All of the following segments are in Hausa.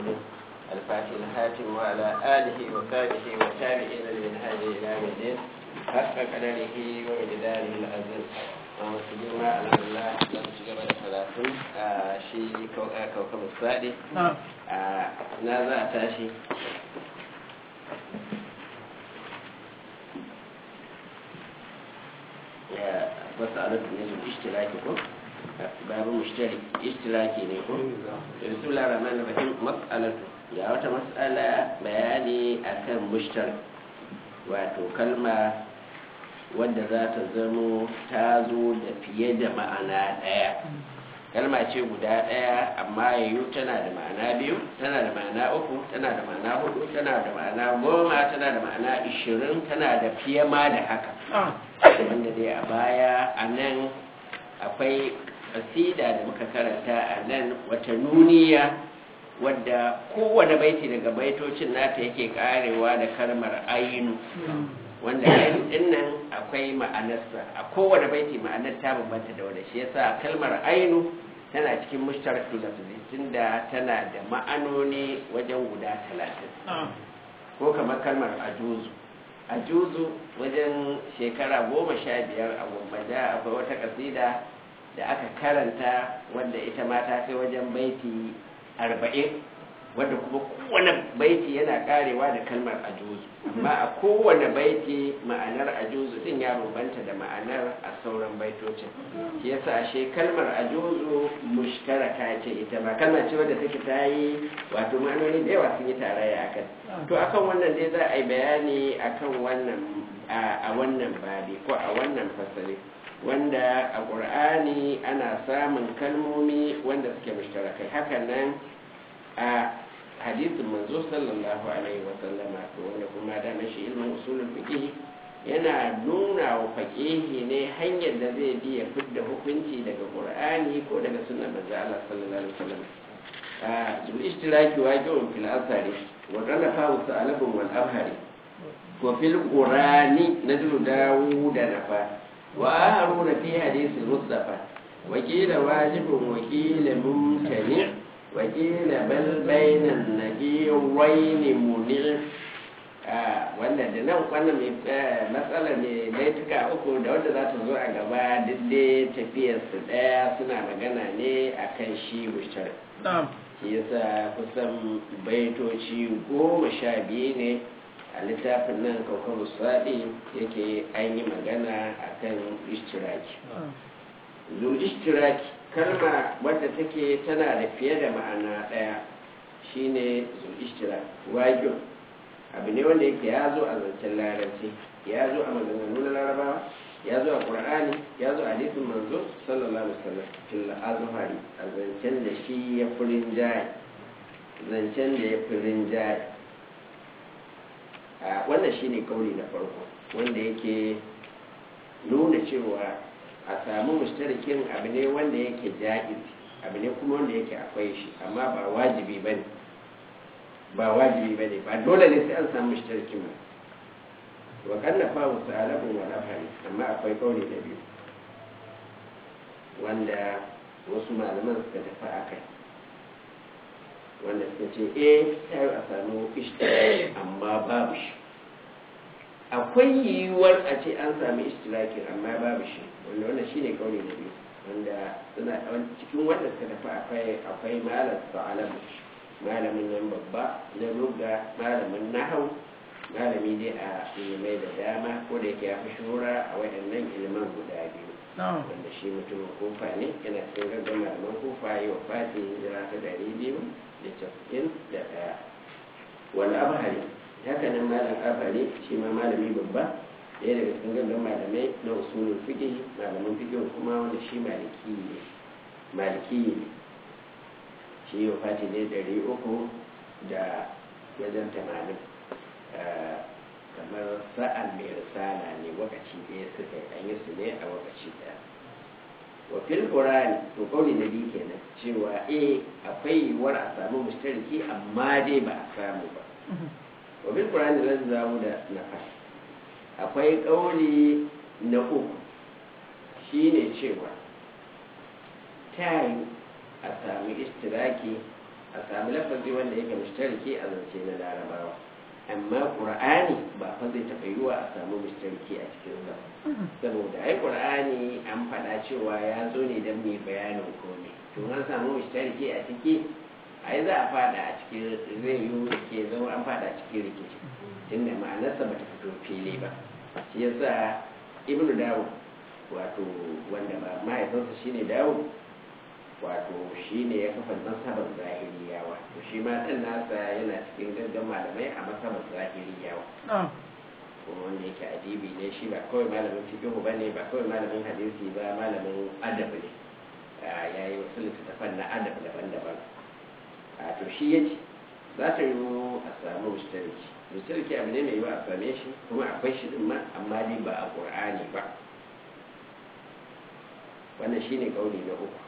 محمد الفاتح الحاتم وعلى آله وصحبه والتابعين لمنهاج إلى يوم الدين حق قدره ومقداره العظيم ومسلمين على الله لم تجب ثلاثون شيء كوكب السعدي نازع تاشي مسألة نجم اشتراكي ko babu mushtari ishtiraki ne ko bismillahir rahmanir rahim mas'alatu ya wata mas'ala bayani akan mushtari wato kalma wadda za ta zamo ta zo da fiye da ma'ana ɗaya kalma ce guda ɗaya amma yayu tana da ma'ana biyu tana da ma'ana uku tana da ma'ana hudu tana da ma'ana goma tana da ma'ana ishirin tana da fiye ma da haka wanda dai a baya a nan akwai kasida da muka karanta a nan wata nuniya wadda kowane baiti daga baitocin nata yake karewa da kalmar ainu wanda ainu din nan akwai ma'anarsa a kowane baiti ma'anar ta bambanta da wanda shi yasa kalmar ainu tana cikin mushtarakul lafzi tunda tana da ma'anoni wajen guda talatin ko kamar kalmar ajuzu ajuzu wajen shekara goma sha biyar a gwammaja akwai wata kasida da aka karanta wanda ita ma ta kai wajen baiti arba'in wanda kuma kowane baiti yana karewa da kalmar ajuzu amma a kowane baiti ma'anar ajuzu din ya bambanta da ma'anar a sauran baitocin shi yasa ashe kalmar ajuzu mushtaraka ce ita ba kalma ce wadda take ta yi wato ma'anoni da yawa sun yi tarayya akan to akan wannan dai za a yi bayani akan wannan a wannan babi ko a wannan fasali wanda a ƙur'ani ana samun kalmomi wanda suke mushtarakai hakan nan a hadisin manzo sallallahu alaihi wa sallama to wanda kuma da shi ilmin usulul fiqh yana nuna wa faqihi ne hanyar da zai bi ya fidda hukunci daga qur'ani ko daga sunnar manzo Allah sallallahu alaihi wa sallam a bil ishtiraki waqi'un fil asari wa talafa sa'alabun wal abhari wa fil qur'ani nadru dawud nafa وآخرون في حديث المصطفى وكيل واجب وكيل ممتنع وكيل بل بين النبيين منع wanda da nan wannan matsalar ne laituka uku da wanda za ta zo a gaba duk tafiyarsu ɗaya suna magana ne a kan shi wushar shi yasa kusan baitoci goma sha biyu ne a littafin nan kaukabu saɗi yake an yi magana a kan ishtiraki zu ishtiraki kalma wadda take tana da fiye da ma'ana ɗaya shine zu ishtiraki wajo abu ne wanda yake ya zo a zancen larabci ya zo a maganganu na larabawa ya zo a ƙur'ani ya zo a hadisin manzo sallallahu alaihi wasallam fil azhari a zancen da shi ya furin jaye zancen da ya furin jaye wannan shine kauli na farko wanda yake nuna cewa a samu mushtarikin abu ne wanda yake ja'iz abu ne kuma wanda yake akwai shi amma ba wajibi ba ne ba wajibi ba ne ba dole ne sai an samu mushtarikin ba wa kanna fa wasu alabun wa lafari amma akwai kauli na biyu wanda wasu malaman suka tafi a kai wanda suka ce eh ta yi a samu ishtiraki amma babu shi akwai yiwuwar a ce an sami ishtiraki amma babu shi wanda wannan shine kauli na biyu wanda suna cikin wanda suka tafi akwai akwai malam sa'alamu malamin nan babba na lugga malamin nahau malami dai a ilimai da dama ko da yake ya fi shura a waɗannan iliman guda biyu wanda shi mutumin kofa ne yana cikin gaggan malaman kofa yi wa fati hijira ta ɗari biyu da casa'in da ɗaya wani abhari haka nan malam abhari shi ma malami babba ɗaya daga cikin gaggan malamai na usulun fiƙi malaman fiƙi kuma wanda shi maliki ne maliki ne shi wa fati ne ɗari uku da wajen tamanin kamar sa'an mai risala ne wakaci ɗaya suka yi an yi su ne a wakaci ɗaya wa fil qur'ani to kauli na biyu kenan cewa eh akwai yiwuwar a samu mushtariki amma dai ba a samu ba wa fil qur'ani lan zamu da nafas akwai kauli na uku shine cewa ta yi a sami istiraki a sami lafazi wanda yake mushtariki a zance na larabawa amma qur'ani ba fa zai taɓa yiwa a samu mushtariki a cikin sa saboda ai qur'ani an faɗa cewa ya zo ne don mai bayanin komai to an samu mushtariki a ciki ai za a fada a cikin zai yi ke zama an fada a cikin rikici tunda ma'anarsa ba ta fito fili ba shi yasa ibnu dawud wato wanda ba mahaifinsa shine dawud wato shi ne ya kafa masabar zahiriyawa to shi ma ɗan nasa yana cikin gaggan malamai a masabar zahiriyawa kuma wanda yake adibi ne shi ba kawai malamin fiqh ba ne ba kawai malamin hadisi ba malamin adab ne ya yi wasu littattafan na adab daban-daban a to shi ya ce za ta yi a samu mustariki mustariki abu ne mai yiwa a same shi kuma akwai shi din ma amma dai ba a ƙur'ani ba wannan shine kauli na uku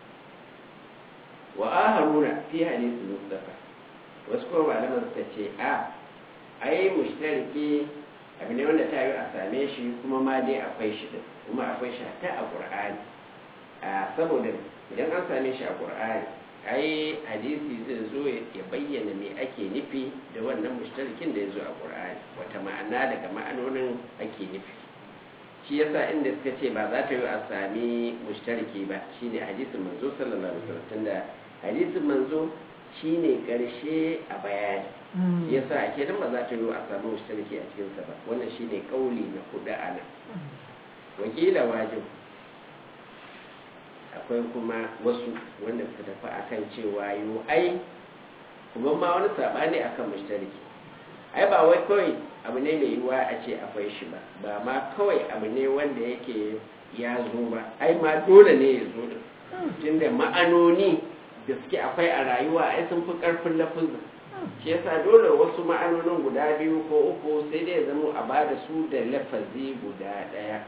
wa aharuna fi hadisi mustafa wasu kuma malaman suka ce a ai mushtariki abu ne wanda ta yi a same shi kuma ma dai akwai shi din kuma akwai shi ta a qur'ani a saboda idan an same shi a qur'ani ai hadisi zai zo ya bayyana me ake nufi da wannan mushtarikin da ya zo a qur'ani wata ma'ana daga ma'anonin ake nufi shi yasa inda suka ce ba za ta yi a sami mushtariki ba shine hadisin manzo sallallahu alaihi wasallam tunda hadisin manzo shine karshe a bayani shi yasa ake dan ba za ta yi a sami mushtariki a cikin sa ba wannan shine kauli na hudu a nan wakila wajib akwai kuma wasu wanda suka tafi akan cewa yo ai kuma ma wani sabani akan mushtariki ai ba wai kawai abu ne mai yiwuwa a ce akwai shi ba ba ma kawai abu ne wanda yake ya zo ba ai ma dole ne ya zo din tunda ma'anoni da suke akwai a rayuwa ai sun fi karfin lafuzin shi yasa dole wasu ma'anonin guda biyu ko uku sai dai ya zama a bada su da lafazi guda ɗaya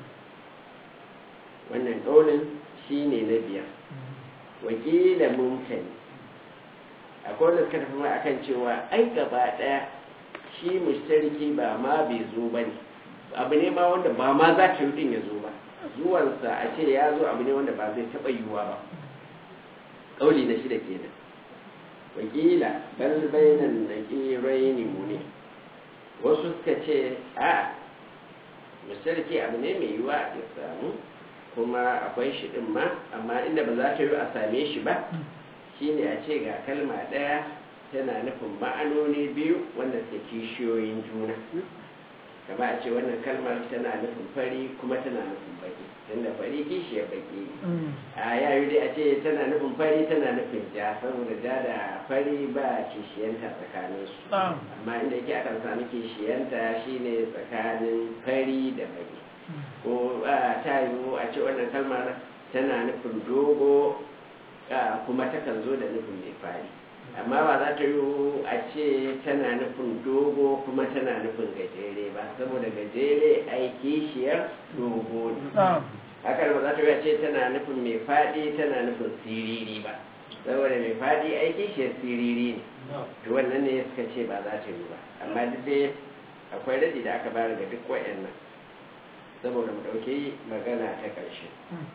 wannan ɗaunin shi ne na biyar wakila mumtani akwai wanda suka tafi ma akan cewa ai gaba ɗaya shi mushtariki ba ma bai zo ba ne abu ne ma wanda ba ma za ta yi ya zo ba zuwansa a ce ya zo abu ne wanda ba zai taɓa yiwuwa ba ƙauli na shida kenan wakila bal bainan naqirai mu ne wasu suka ce a mushtariki abu ne mai yiwuwa ya samu kuma akwai shi din ma amma inda ba za ta yi a same shi ba shine a ce ga kalma ɗaya tana nufin ma'anoni biyu wanda suke kishiyoyin juna kama a ce wannan kalmar tana nufin fari kuma tana nufin baki tunda fari kishiyar baki a yayi dai a ce tana nufin fari tana nufin ja saboda ja da fari ba kishiyanta tsakanin su amma inda yake akan sami kishiyanta shine tsakanin fari da baki ko ta yiwu a ce wannan kalmar tana nufin dogo kuma takan zo da nufin mai fari amma ba za ta yi a ce tana nufin dogo kuma tana nufin gajere ba saboda gajere ai kishiyar dogo ne hakan ba za ta yi a ce tana nufin mai faɗi tana nufin siriri ba saboda mai faɗi ai kishiyar siriri ne to wannan ne suka ce ba za ta yi ba amma duk dai akwai radi da aka bayar ga duk wayannan saboda mu ɗauki magana ta ƙarshe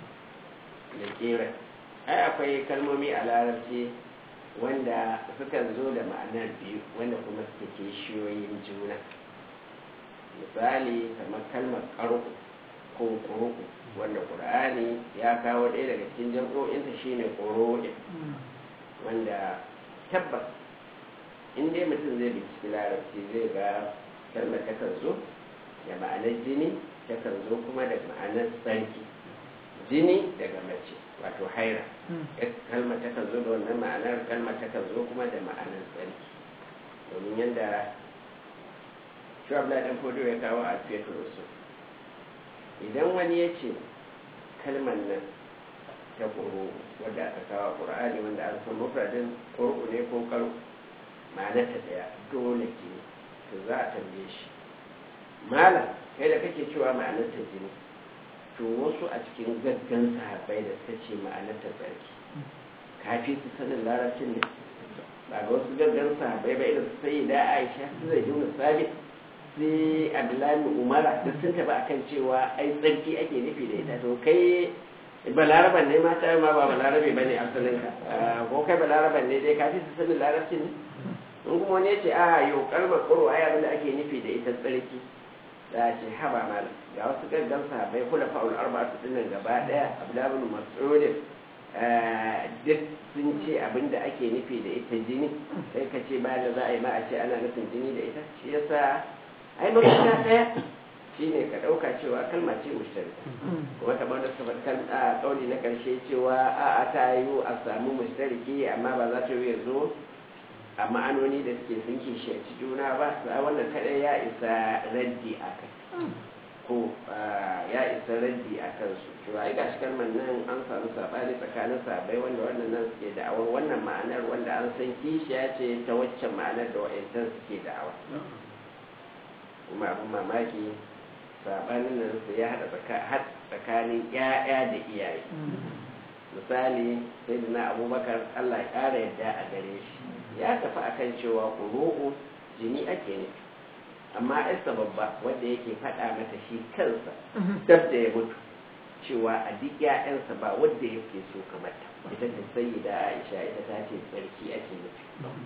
da kera ai akwai kalmomi a larabci wanda sukan zo da ma'anar biyu wanda kuma suke kishiyoyin juna misali kamar kalmar ƙarƙo ko ƙuruku wanda ƙur'ani ya kawo ɗaya daga cikin jam'o'inta shine ƙuru'in wanda tabbas in dai mutum zai binciki larabci zai ga kalmar takan zo da ma'anar jini takan zo kuma da ma'anar tsarki jini daga mace wato haira kalmar takan zo da wannan ma'anar kalmar takan zo kuma da ma'anar tsarki domin yadda shu'abla dan fodo ya kawo a fetur su idan wani ya ce kalmar nan ta ƙoro wadda aka kawo ƙur'ani wanda an san mufradin ƙoro ne ko karo ma'anar ta ɗaya dole ke to za a tambaye shi malam kai da kake cewa ma'anar ta jini to wasu a cikin gaggan sahabbai da suka ce ma'anar ta tsarki kafi su sanin larabcin ne ba ga wasu gaggan sahabbai ba irin sai da aisha su zai yi misali sai abdullahi umara da sun taba akan cewa ai tsarki ake nufi da ita to kai balaraban ne ma ta ma ba balarabe ba ne asalinka ko kai balaraban ne dai kafi su sanin larabci ne in kuma wani ce a yau kalmar kuro ai abin da ake nufi da ita tsarki da ce haba malam ga wasu gaggan sahabbai kula fa'ul arba'atu dinnan gaba daya abdullahi bin mas'ud duk sun ce abin da ake nufi da ita jini sai ka ce bayan da za a yi ma a ce ana nufin jini da ita shi yasa ai mafita daya shine ka ɗauka cewa kalma ce mushtarika kuma kamar da suka faɗi a ƙauli na ƙarshe cewa a a ta yiwu a samu mushtariki amma ba za ta yi zo a ma'anoni da suke sun kishiyanci juna ba sa wannan kaɗai ya isa raddi a kai ko ya isa raddi a kansu cewa ai gashi kalmar nan an samu saɓani tsakanin sabai wanda wannan nan suke da'awar wannan ma'anar wanda an san kishiya ce ta waccan ma'anar da wa'yancan suke da'awa kuma abin mamaki sabanin nan su ya haɗa tsakanin ‘ya'ya da iyaye misali sai da na abubakar allah ya ƙara yadda a gare shi ya tafi akan cewa kuru'u jini ake nufi amma yarsa babba wanda yake faɗa mata shi kansa dab da ya mutu cewa a duk ‘ya'yansa ba wanda yake so kamar ta ita ta sayi da aisha ita ta ce tsarki ake nufi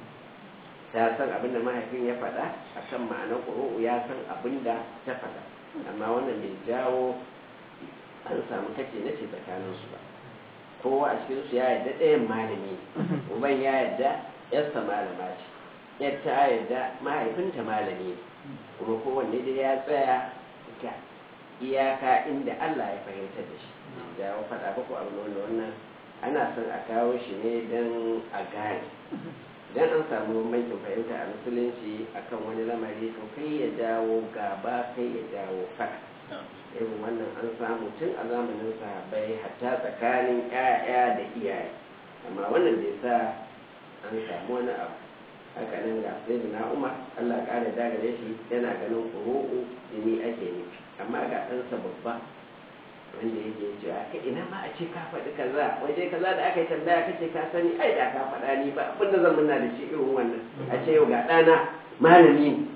ta san abin da mahaifin ya faɗa akan ma'anar ƙuru'u ya san abin da ta faɗa amma wannan bai jawo an samu kace na ce tsakaninsu ba kowa a cikinsu ya yarda ɗayan malami ne uban ya yarda yarsa malama ce yar ta yarda mahaifinta malami ne kuma kowanne dai ya tsaya ga iyaka inda Allah ya fahimtar da shi da faɗa ko abu wanda wannan ana son a kawo shi ne don a gane idan an samu bambancin fahimta a musulunci akan wani lamari to kai ya jawo gaba kai ya jawo fada irin wannan an samu tun a zamanin sahabbai hatta tsakanin 'ya'ya da iyaye amma wannan bai sa an samu wani abu haka nan ga sai da umar allah ƙara dagare shi yana ganin ƙuru'u jini ake nufi amma ga ɗansa babba wanda yake cewa kai ina ma a ce ka faɗi kaza waje kaza da aka yi tambaya kace ka sani ai da ka faɗa ni ba abin da zan muna da shi irin wannan a ce yau ga ɗana malami ne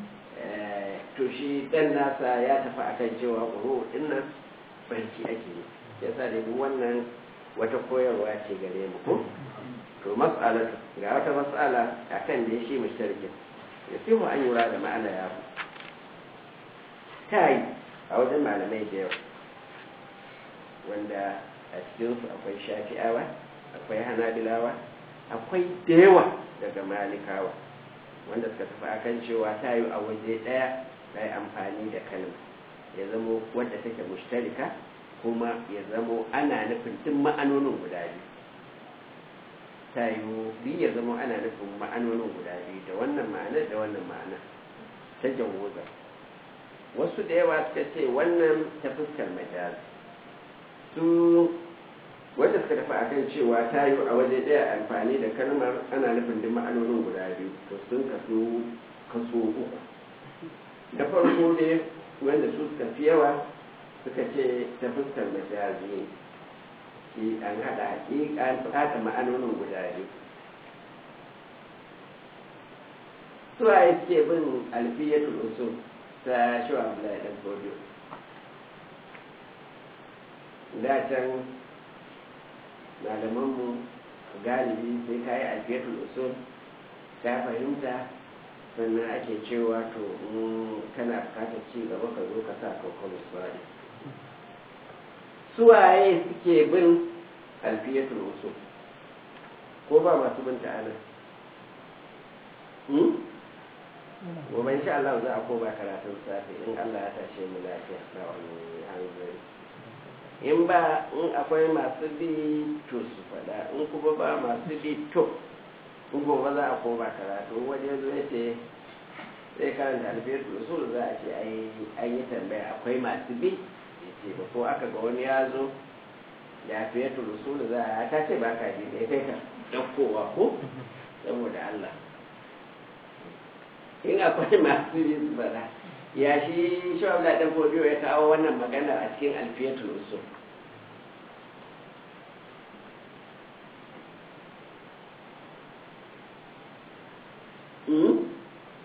to shi ɗan nasa ya tafi akan cewa ƙuro ɗin nan barci ake yi ya sa da wannan wata koyarwa ce gare mu ko to mas'alatu ga wata mas'ala akan da shi mushtarkin ya fi mu an yura da ma'ana ya ta yi a wajen malamai da yawa wanda a cikinsu akwai shafi'awa akwai hanabilawa akwai da yawa daga malikawa wanda suka tafi akan cewa ta yi a waje ɗaya ta yi amfani da kalma ya zamo wadda take mushtarika kuma ya zamo ana nufin tun ma'anonin guda biyu ta yi biyu ya zamo ana nufin ma'anonin guda biyu da wannan ma'anar da wannan ma'ana ta jawuza wasu da yawa suka ce wannan ta fuskar majazi su wanda suka tafi akan cewa ta yi a waje ɗaya amfani da kalmar ana nufin duk ma'anonin guda biyu to sun kaso kaso uku da farko dai wanda su suka fi yawa suka ce ta fuskar majazi ne shi an haɗa haƙiƙa an haɗa ma'anonin guda biyu su a suke bin alfiyatul usul ta shi wa Abdullahi dan Fodiyo da can malamanmu galibi sai ka yi alfiyatul usul ka fahimta sannan ake cewa to kana bukatar ci gaba ka zo ka sa kakon misali suwaye suke bin alfiyatul usul ko ba masu bin ta'ala gobe insha Allah za a koma karatun safe in Allah ya tashe mu lafiya na wani hanzari in ba in akwai masu bi to su faɗa in kuma ba masu bi to in gobe za a koma karatu wani yanzu ya ce zai karanta alfiyar usul za a ce an yi tambaya akwai masu bi ya ce ba ko aka ga wani ya zo ya fiye usul za a ta ce ba ka ji da ya kai ka ɗaukowa ko saboda Allah in akwai masu bi su faɗa ya shi shawab da ɗan fodiyo ya kawo wannan magana a cikin alfiyatul usul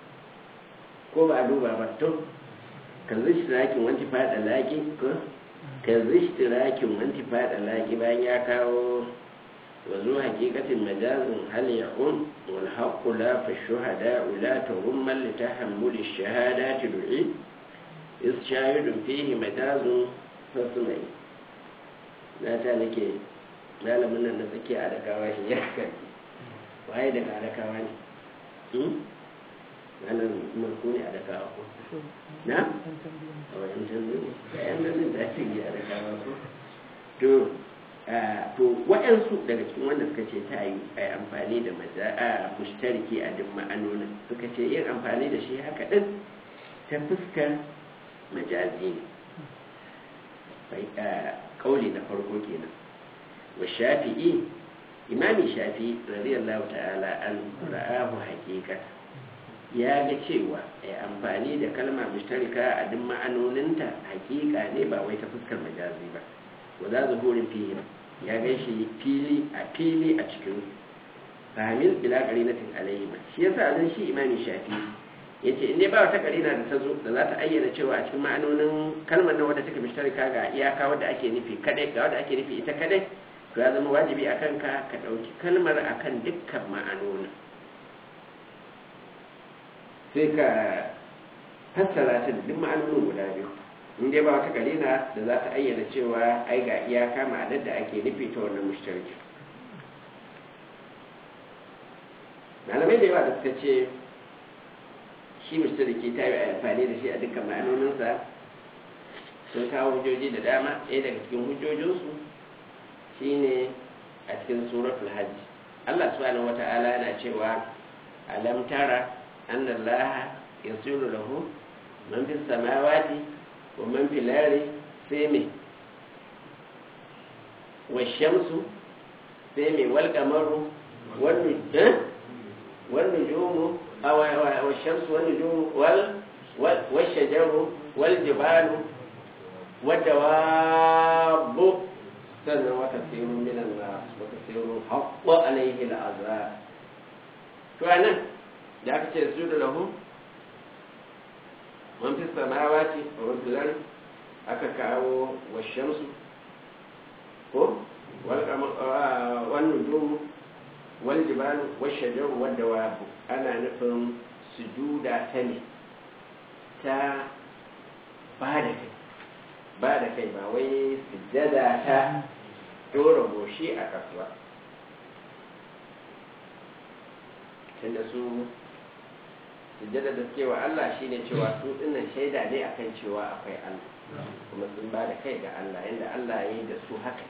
ko ba a duba ba to kan zai shi lakin wanci fada laki ko ka zishtirakin wanti fada laki bayan ya kawo wazo hakikatin majazin hal ya'un wal haqqu la fa shuhada la tuhumma li tahammul ash-shahadati du'i is shahidun fihi majazun fasmai na ta nake malamin nan na tsaki a dakawa shi ya kai waye daga adakawa ne wannan marko ne a dakawa ko na a wajen canzo ne da yan nan da ake yi a dakawa ko to to waɗansu daga cikin wanda suka ce ta yi a amfani da maza a mushtariki a duk ma'anonin suka ce yin amfani da shi haka ɗin ta fuskar majazi ne kauli na farko kenan wa shafi'i imami shafi radiyallahu ta'ala an ra'ahu haqiqa ya ga cewa ai amfani da kalma mushtarika a duk ma'anoninta haƙiƙa ne ba wai ta fuskar majazi ba wa za zuhurin fihi ya ga shi fili a fili a cikin fahimil bila qarinatin alayhi shi yasa zan shi imami shafi yace in dai ba wata qarina da ta zo da za ta ayyana cewa a cikin ma'anonin kalmar nan wadda take mushtarika ga iyaka wadda ake nufi kadai ga wadda ake nufi ita kadai to ya zama wajibi a kanka ka ɗauki kalmar a kan dukkan ma'anonin sai ka fassara ta da duk ma'anonin guda biyu in dai ba wata kalina da za ta ayyana cewa ai ga iyaka ma'anar da ake nufi ta wannan mushtarki malamai da yawa da suka ce shi mushtarki ta yi amfani da shi a dukkan ma'anoninsa sun kawo hujjoji da dama ɗaya daga cikin hujjojinsu shine a cikin suratul hajj Allah subhanahu wata'ala yana cewa alam tara anna Allah yasiru lahu man fis samawati wa man fil ardi sai me wa shamsu sai me wal qamaru wan nujum wan nujumu aw wa shamsu wan nujumu wal wal shajaru wal jibalu wad dawabu sannan wata sirun minan na wata sirun haƙƙo alaihi al'azra to a nan da aka ce su da lahu man fi samawa ce a wasu aka kawo washensu ko wani nujumu wani jibalu washe jaru wadda wabu ana nufin sujuda ta ne ta ba da kai ba da kai ba wai sujjada ta dora goshi a kasuwa tunda su sujjada da suke wa Allah shine cewa su dinnan shaida ne akan cewa akwai Allah kuma sun ba da kai ga Allah yadda Allah ya yi da su haka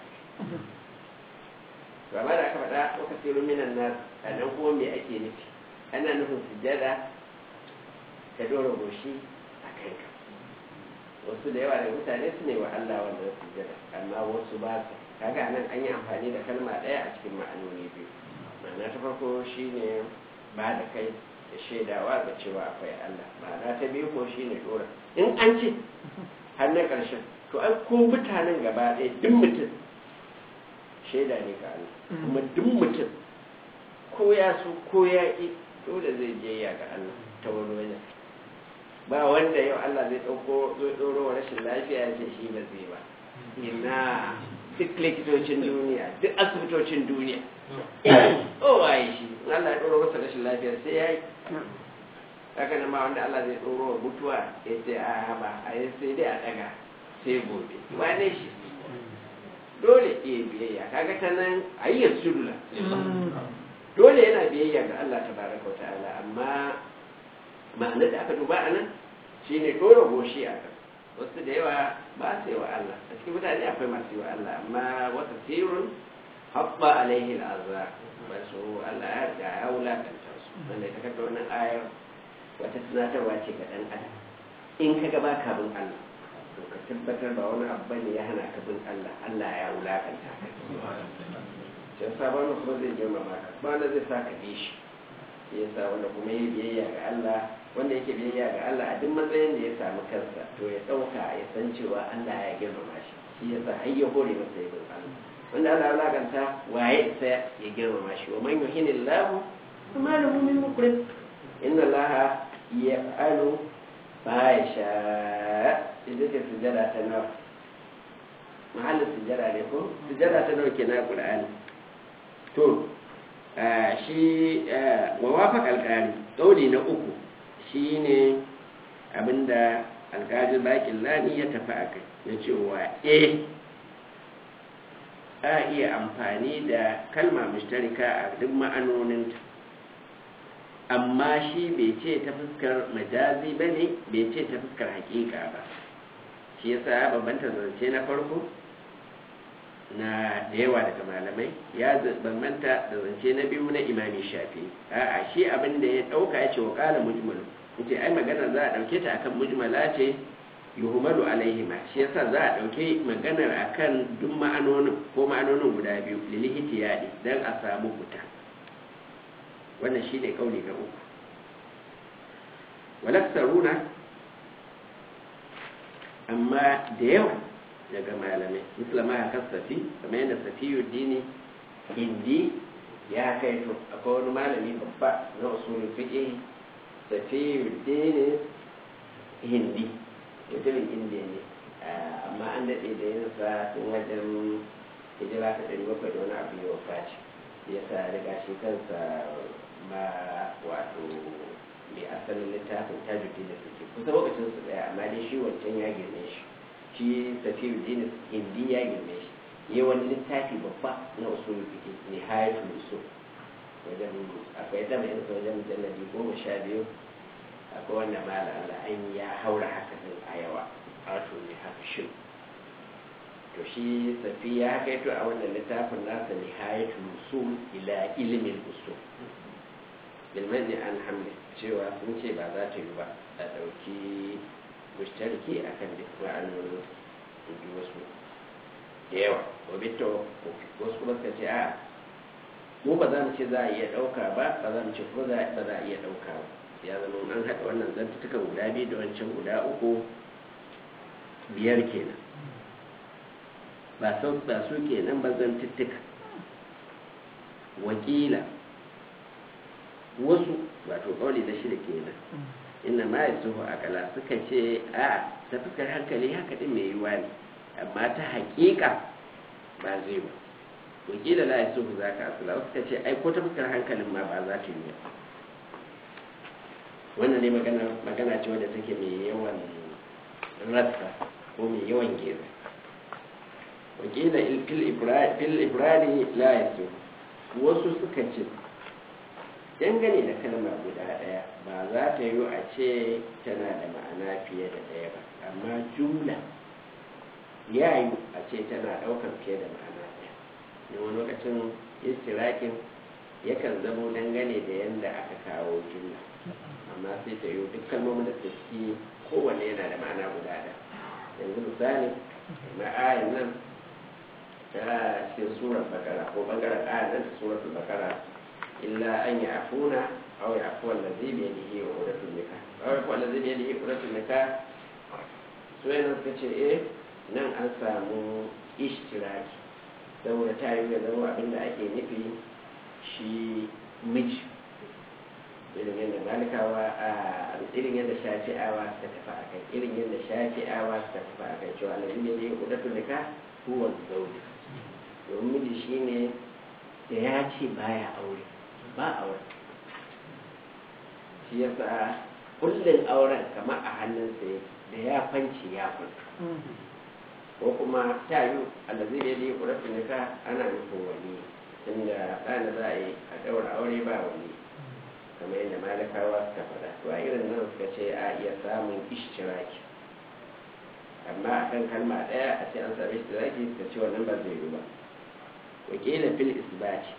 gaba da aka faɗa waka siru minan nas a nan kuma me ake nufi ana nufin sujjada ka dora goshi a kanka wasu da yawa da mutane su ne wa Allah wanda su jira amma wasu ba su kaga nan an yi amfani da kalma ɗaya a cikin ma'anoni biyu ma'ana ta farko shine ba da kai da shaidawa da cewa akwai Allah ma'ana ta biyu ko shine dora in an ce har na ƙarshen to an ko mutanen gaba ɗaya duk mutum shaida ne ga Allah kuma duk mutum ko ya so ko ya ƙi dole zai je ya ga Allah ta wani wajen ba wanda yau Allah zai ɗauko zai ɗoro wa rashin lafiya ya ce shi ba zai ba ina duk likitocin duniya duk asibitocin duniya o waye shi Allah ya ɗoro masa rashin lafiya sai ya yi haka nan ma wanda Allah zai ɗoro wa mutuwa ya ce a ba a yi sai dai a ɗaga sai gobe wane shi dole iya biyayya kaga ta nan ayyar sudula dole yana biyayya ga Allah tabaraka wa ta'ala amma ma'anar da aka duba a nan shi ne ɗora goshi a kan wasu da yawa ba su yi wa Allah a cikin mutane akwai masu yi wa Allah amma wata sirrin haɓɓa alaihi al'azza ba su Allah ya riga ya wulakanta su wanda ta kaka wannan ayar wata tunatarwa ce ga ɗan adam in ka gaba ka bin Allah to ka tabbatar ba wani abu bane ya hana ka bin Allah Allah ya wulakanta ka sai sabon kuma zai girmama ka ba wanda zai sa ka bi shi yasa wanda kuma yi biyayya ga Allah wanda yake biyayya ga Allah a duk matsayin da ya samu kansa to ya ɗauka ya san cewa Allah ya girmama shi shi yasa har ya hore masa yin Allah wanda Allah ya laganta waye sai ya girmama shi wa man yuhinillahu kuma lahu min mukrim inna Allah yaf'alu ma yasha idan ka sujada ta naf mahallin sujjada ne ko sujjada ta dauke na qur'ani to shi wa wafaq alqari kauli na uku shine abinda alqadi bakin lani ya tafi akai na cewa eh a iya amfani da kalma mushtarika a duk ma'anoninta amma shi bai ce ta fuskar majazi ba ne bai ce ta fuskar hakika ba shi yasa bambanta zance na farko na da yawa daga malamai ya bambanta da zance na biyu na imami shafi a'a shi abin da ya dauka ya ce wa kala mujmalu ce ai magana za a dauke ta akan mujmala ce yuhumalu alaihima shi yasa za a dauke maganar akan duk ma'anonin ko ma'anonin guda biyu lilihiti yadi dan a samu fita wannan shi ne kauli na uku walaksaruna amma da yawa daga malamai musulama ya kasafi kamar yadda safiyu dini hindi ya kai to akwai wani malami babba na usulun fiƙe safiyu dini hindi mutumin indiya ne amma an daɗe da yin sa tun wajen hijira ta ɗari bakwai da wani abu ya wafaci ya sa riga shi kansa ma wato mai asalin littafin tajuddin da suke kusa lokacin su daya amma dai shi wancan ya girme shi shi tafiyu dinin hindi ya girme shi yi wani littafi babba na usulul fiqh ne hayatul usul wajen akwai dama yin sa wajen mujalladi goma sha biyu akwai wanda mala Allah an ya haura haka din a yawa wato ne haka shi to shi safiya haka yato a wannan littafin nasa nihayatul usul ila ilmin usul bilmani an hamle cewa sun ce ba za ta yi ba a ɗauki mushtarki a kan duk ma'anonin inji wasu da yawa wabito wasu kuma suka ce a mu ba za mu ce za a iya ɗauka ba ba za mu ce ko ba za a iya ɗauka ba ya zama an haɗa wannan zantutukan guda biyu da wancan guda uku biyar kenan ba su kenan ba zantuttuka wakila wasu wato kauli na shida kenan inna ma ya suhu akala suka ce a ta fuskar hankali haka din mai yiwa ne amma ta hakika ba zai ba wakila la ya suhu za ka asula wasu suka ce ai ko ta fuskar hankalin ma ba za ta yi ba wannan ne magana ce wadda take mai yawan rassa ko mai yawan geza wakila fil ibrani la ya suhu wasu suka ce dangane da kalmar guda ɗaya ba za ta yi a ce tana da ma'ana fiye da ɗaya ba amma jumla ya yi a ce tana ɗaukar fiye da ma'ana ɗaya da wani lokacin istirakin yakan zamo dangane da yadda aka kawo jumla amma sai ta yi duk kalmomin da suke kowanne yana da ma'ana guda ɗaya yanzu misali ma'ayin nan ta cikin surar bakara ko bangaren ayan nan ta surar bakara إلا أن يعفون أو يعفو الذي بيده عقدة النكاح أو يعفو الذي بيده عقدة النكاح سوين suka ce eh nan an samu ishtiraki saboda ta yi zama abinda ake nufi shi miji irin yadda malikawa a irin yadda shafi'awa suka tafi a kai irin yadda shafi'awa suka tafi a kai cewa alazi ne ya kudatun nika huwa zaune domin miji shine da ya ce baya aure ba aure shi yasa kullum auren kamar a hannunsa da ya fanci ya kwanta ko kuma ta yi allazi da yi ƙurafin nika ana nufin wani inda ɗana za a yi a ɗaura aure ba wani kamar yadda malakawa suka faɗa to a irin nan suka ce a iya samun ishtiraki amma a kan kalma ɗaya a ce an sami ishtiraki suka ce wannan ba zai yi ba wakila fil isbati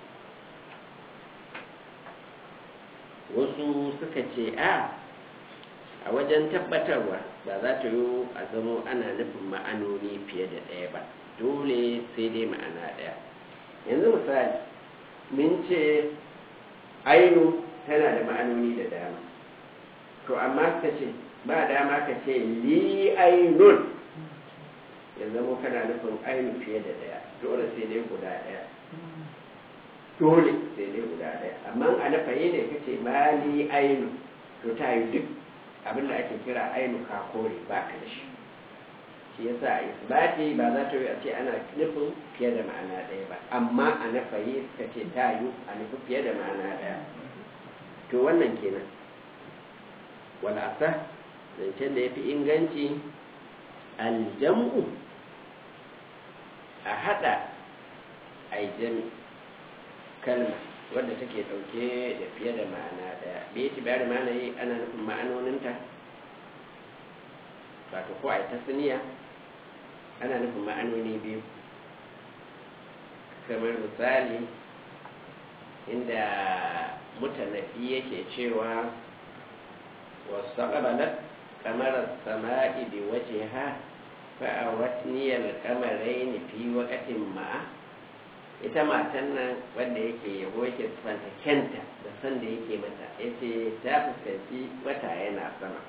wasu suka ce a a wajen tabbatarwa ba za ta yi a zama ana nufin ma'anoni fiye da ɗaya ba dole sai dai ma'ana ɗaya yanzu misali mun ce ainu tana da ma'anoni da dama to amma ka ce ba dama ka ce li ainun ya zama kana nufin ainu fiye da ɗaya dole sai dai guda ɗaya dole sai dai guda ɗaya amma a na faye ne ka ce mali ainu to ta yi duk abin da ake kira ainu ka kore ba ka da shi shi shi yasa a isbati ba za ta yi a ce ana nufin fiye da ma'ana ɗaya ba amma a nafayi suka ce ta yi a nufi fiye da ma'ana ɗaya to wannan kenan wala asa zancen da ya fi inganci aljam'u a haɗa aijami kalma wadda take ɗauke da fiye da ma'ana ɗaya bai ci bayar ma'ana yi ana nufin ma'anoninta wato ko a yi tasniya ana nufin ma'anoni biyu kamar misali inda mutanafi yake cewa wasu ƙabalar kamar sama'i bi waje ha fa'awatniyar kamarai fi wakatin ma'a ita matan nan wanda yake yabo yake sifanta kyanta da san da yake mata yace ta fuskanci wata yana sama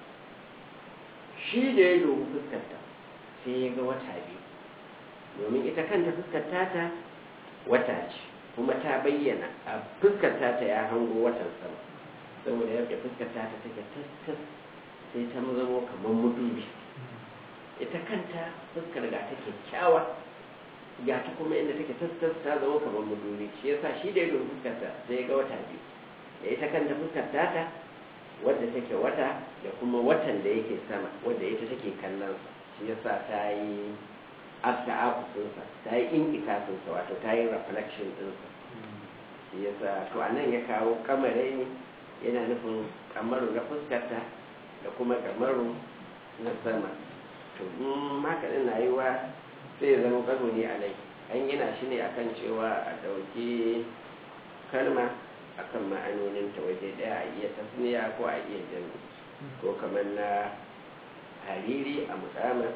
shi da ya dubi fuskarta sai ya ga wata biyu domin ita kanta fuskarta ta wata ce kuma ta bayyana a fuskarta ta ya hango watan sama saboda yadda fuskarta ta take tas sai ta zamo kamar mudubi ita kanta fuskar ga ta kyakkyawa ga ta kuma inda take tas ta zama kamar mudubi shi yasa shi da ya dubi fuskarta sai ya ga wata biyu da ita kanta fuskarta ta wadda take wata da kuma watan da yake sama wadda ita take kallon shi yasa ta yi after akusunsa ta yi inkitasinsa wato ta yi reflection ɗinsa shi yasa to a nan ya kawo kamarai ne yana nufin kamaru na fuskarta da kuma kamaru na sama to in haka ɗin na yi wa sai ya zama kano ne a nai an gina shi ne akan cewa a ɗauki kalma akan ma'anonin ta waje daya a iya tasniya ko a iya jami ko kamar na hariri a musamman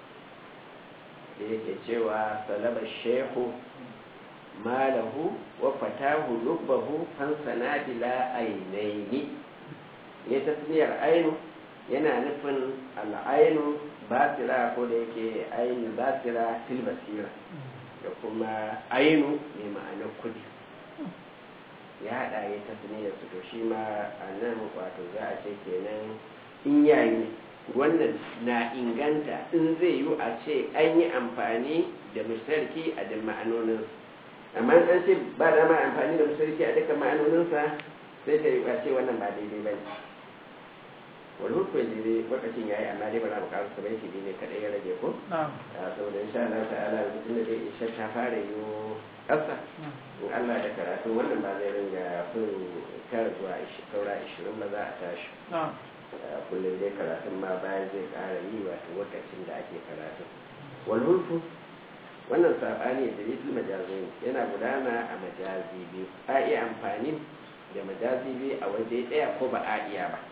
da yake cewa salaba shehu malahu wa fatahu lubbahu fansana bila ainihi ya tasniyar ainu yana nufin al'ainu basira ko da yake ainu basira fil basira da kuma ainu mai ma'anar kudi ya haɗa ya tasniyar su to shi ma a nan wato za a ce kenan in yayi wannan na inganta in zai yi a ce an yi amfani da mustarki a duk ma'anoninsa amma an ce ba da ma amfani da mustarki a dukkan ma'anoninsa sai ta yi a ce wannan ba daidai ba ne wani hukun da zai lokacin ya yi amma dai ba za mu kawo su bai shi ne kaɗai ya rage ko saboda insha Allah ta'ala rubutun da zai isha ta fara yi ƙasa in Allah da karatu wannan ba zai ringa fin tara zuwa saura ishirin ba za a tashi kullum dai karatun ma bayan zai ƙara yi wato lokacin da ake karatu walhulfu wannan saɓani da rikin majazi yana gudana a majazi biyu a iya amfani da majazi biyu a waje ɗaya ko ba a iya ba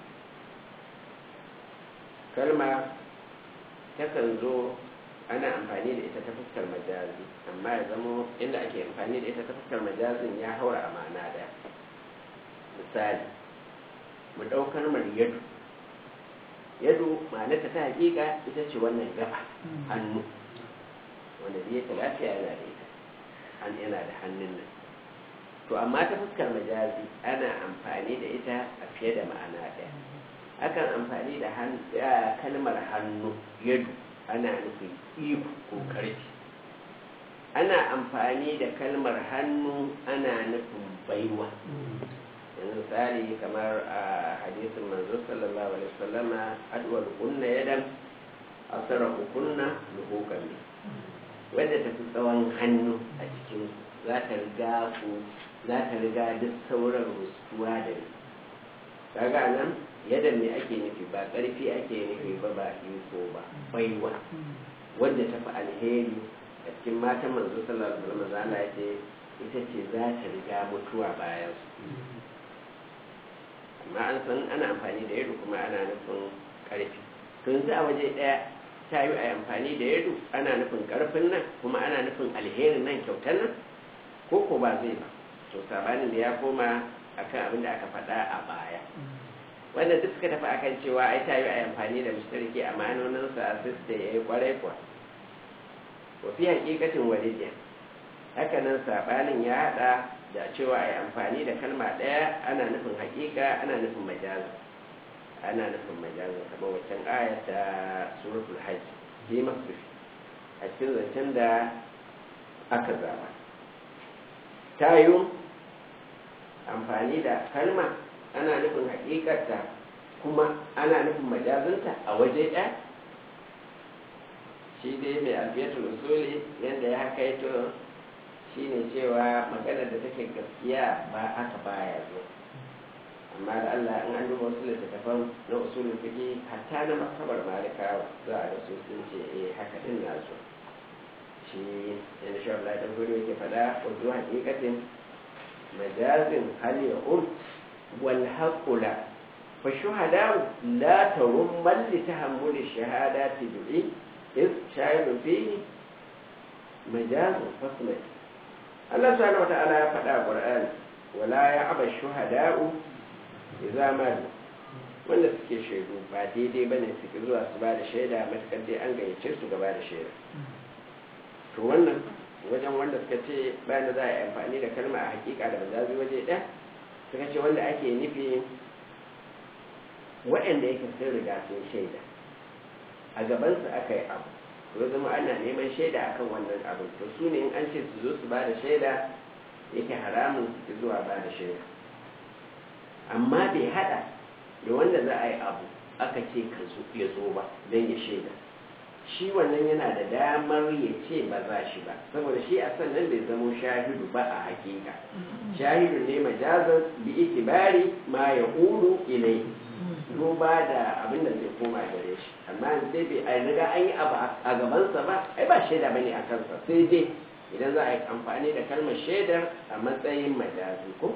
kalma takan zo ana amfani da ita ta fuskar majazi amma ya zamo inda ake amfani da ita ta fuskar majazin ya haura a ma'ana ɗaya misali mu ɗaukar mar yadu yadu ma'anarta ta hakika ita ce wannan gaba hannu wanda zai ta lafiya yana da ita an yana da hannun nan to amma ta fuskar majazi ana amfani da ita a fiye da ma'ana ɗaya akan amfani da kalmar hannu yadu ana nufin iko ko karfi ana amfani da kalmar hannu ana nufin baiwa yanzu misali kamar a hadisin manzo sallallahu alaihi wasallama adwar kunna yadan asara kunna luhukan ne wadda ta fi tsawon hannu a cikin za ta riga ku za ta riga duk sauran rustuwa da ni kaga nan yadda me ake nufi ba ƙarfi ake nufi ba ba iko ba baiwa wadda ta fi alheri a cikin matan manzo sallallahu alaihi wasallam ya ce ita ce za ta riga mutuwa bayan su amma an san ana amfani da yadu kuma ana nufin ƙarfi to yanzu a waje ɗaya ta yi a amfani da yadu ana nufin ƙarfin nan kuma ana nufin alherin nan kyautar nan ko ko ba zai ba to sabanin da ya koma akan abin da aka faɗa a baya wanda duk suka tafi akan cewa ai ta yi a amfani da mushtariki a ma'anoninsa sai da ya yi kwarai kuwa wa fi hakikatin walidiya haka nan sabanin ya haɗa da cewa a yi amfani da kalma ɗaya ana nufin hakika ana nufin majazi ana nufin majazi kamar waccan aya ta suratul hajj yi masu a cikin zancen da aka zaba ta yi amfani da kalma ana nufin hakikarta kuma ana nufin majazinta a waje ɗaya shi dai mai alfiyatul usuli yadda ya hakaito shi ne cewa maganar da take gaskiya ba aka baya zo amma da Allah in an duba wasu littattafan na usulun fiƙi hatta na masabar malikawa za a rasu sun ce eh haka din na zo shi yana shi Allah dan gudu yake faɗa wato hakikatin majazin hal ya um wal haqula fa shuhada la tarum man li tahammul shahadati bi'i is shahidu fihi majazun fasmai Allah subhanahu wa ta'ala ya faɗa a Qur'ani wala ya aba shuhada'u idza madu wanda suke shaidu ba daidai bane suke zuwa su ba da shaida matakar dai an gayyace su gaba da shaida to wannan wajen wanda suka ce bayan da za a yi amfani da kalma a hakika da mazazi waje ɗaya suka ce wanda ake nufi waɗanda yake sun riga sun shaida a gabansu aka yi abu to zama ana neman shaida akan wannan abu to su ne in an ce su zo su ba da shaida yake haramun su zuwa ba da shaida amma bai hada da wanda za a yi abu aka ce ka ya zo ba don ya shaida shi wannan yana da damar ya ce ba za shi ba saboda shi a sannan bai zamo shahidu ba a hakika shahidu ne majazan bi itibari ma ya uru ilai duba da abin da zai koma gare shi amma dai bai a riga an yi abu a gabansa ba ai ba shaida bane a kansa sai dai idan za a yi amfani da kalmar shaidar a matsayin majazi ko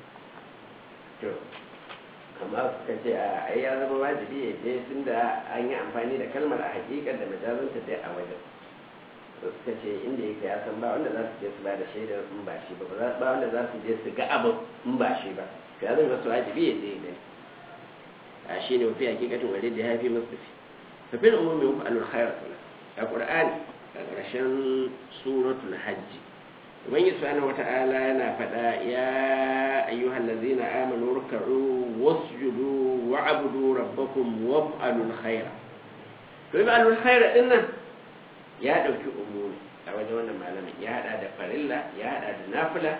to amma suka ce a ai ya zama wajibi ya je tun da an yi amfani da kalmar a hakikar da majazanta dai a wajen suka ce inda yake ya san ba wanda za su je su ba da shaidar in ba shi ba ba wanda za su je su ga abu in ba shi ba to ya zama wasu wajibi ya je ne a shi ne mafi hakikatin wadda da ya fi mustafi fafin umumi muku alul khairar a qur'ani a ƙarshen suratul hajji ubangiji subhanahu wata'ala yana faɗa ya ayyuhal ladzina amanu ruk'u wasjudu wa'budu rabbakum waf'alul khaira to if'alul khaira din nan ya dauki umuri a wajen wannan malamin ya hada da farilla ya hada da nafila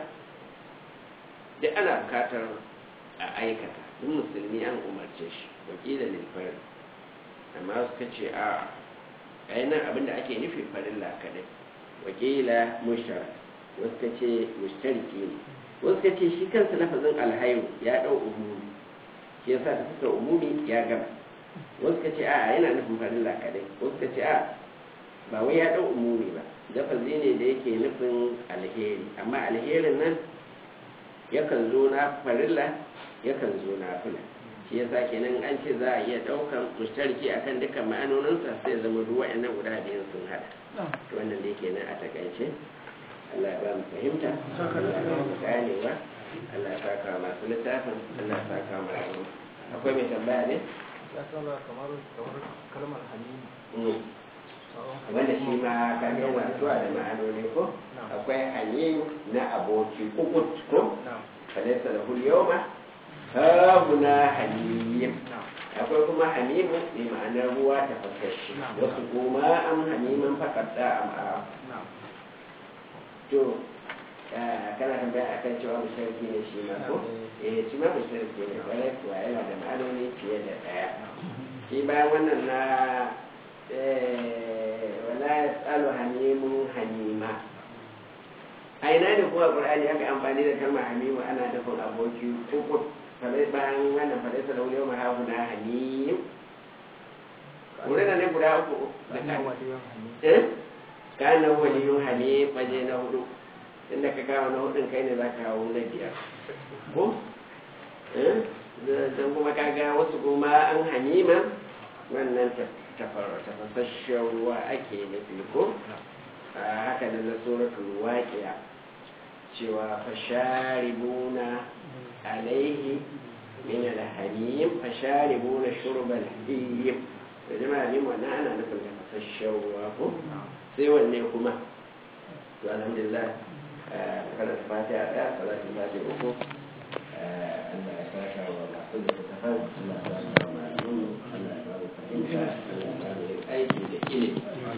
duk ana bukatar a aikata duk musulmi an umarce shi wakila lil fard amma suka ce a ainihin abinda ake nufi farilla kadai wakila mushtarak wasu ka ce mushtariki ne wasu ka ce shi kansa lafazin alhayu ya dau umumi shi yasa da suka umumi ya gama wasu ka ce a yana nufin farilla kadai wasu ka ce a ba wai ya dau umumi ba lafazi ne da yake nufin alheri amma alherin nan yakan zo na farilla yakan zo na fula shi yasa kenan an ce za a iya daukan mushtariki akan dukkan ma'anoninsa sai zama duk wa'annan guda biyun sun hada to wannan dai kenan a takaice Allah ya ba mu fahimta Allah ya ba mu ganewa Allah ya saka masu littafin Allah ya saka masu akwai mai tambaya ne ya kama kamar kamar kalmar halima wanda shi ma ka ga yana zuwa da ma'anoni ko akwai halimu na aboki kukut ko falaisa da hulyoma habuna halim akwai kuma hamimu ne ma'anar ruwa ta fasashi wasu kuma an hamiman fakadda a to kana tambaya a kan cewa musharki ne shi ma ko eh shi ma musharki ne kwarai kuwa yana da ma'anoni fiye da ɗaya shi bayan wannan na wala ya tsalo hamimun hamima a ina ne kuma ƙur'ani aka amfani da kalmar hamimu ana nufin aboki uku falai bayan wannan falai sa da wuri ma hagu na hamim wurin da ne guda uku da kan kana waliyun hali faje na hudu inda ka kawo na hudun kai ne za ka kawo na biyar ko don kuma kaga wasu kuma an hanima wannan tafasasshen ruwa ake nufi ko haka da na suratul waqiya cewa fasharibuna alaihi min alhamim fasharibuna shurbal hiyim da jama'a lim wannan ana nufin tafasasshen ruwa ko sai wanne kuma to alhamdulillah kada ta fatiha da salatu fatiha uku Allah ya saka wa masu da ta fara Allah ya saka wa malamin Allah ya ba mu fahimta Allah ya ba mu aiki da ilimi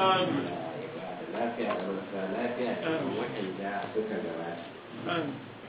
Amin. Allah ya ba da lafiya da marasa lafiya da waɗanda suka gabata Amin.